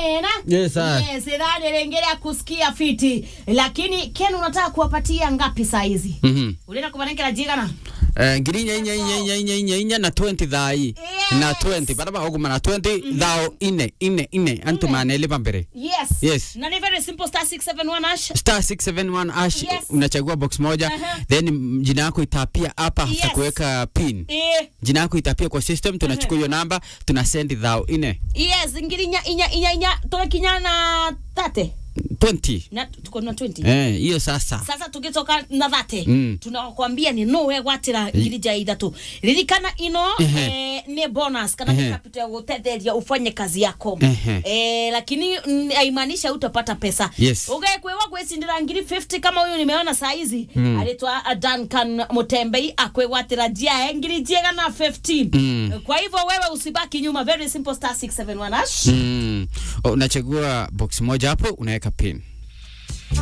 ena Yes, sir. yes idhani lengelea kusikia fiti lakini ken unataka kuwapatia ngapi saa hizi Mhm. ulienda kumanengera jigana Eh, ngiri inya inya inya inya inya inya inya na 20 thai Yes. na 20 baraba oguma na 20 thao ine ine ine antu manelipa mbere yes Yes. na ni very simple star 671 hash star 671 ash Yes. unachagua box moja Aha. then mm, jina yako itapia hapa Yes. yes. kuweka pin eh jina yako itapia kwa system tunachukua hiyo namba tuna send thao ine yes ngiri inya inya inya inya tumekinya na tate 20 na tuko na 20 eh hiyo sasa sasa tukitoka na thate Mm. tunakwambia ni no we gwatira ngiri ja ithatu ririkana ino Ehe. eh, ni bonus kana Ehe. ni capital ya gutetheria ufanye kazi yako Ehe. eh, lakini mm, haimaanishi utapata pesa Yes. ugekwewa gwicindira ngiri 50 kama huyu nimeona saa hizi Mm. aritwa uh, Duncan Mutembei akwegwatira jia ngiri jiega na 15 Mm. kwa hivyo wewe usibaki nyuma very simple star 671 hash mm. O, unachagua box moja hapo unaweka pin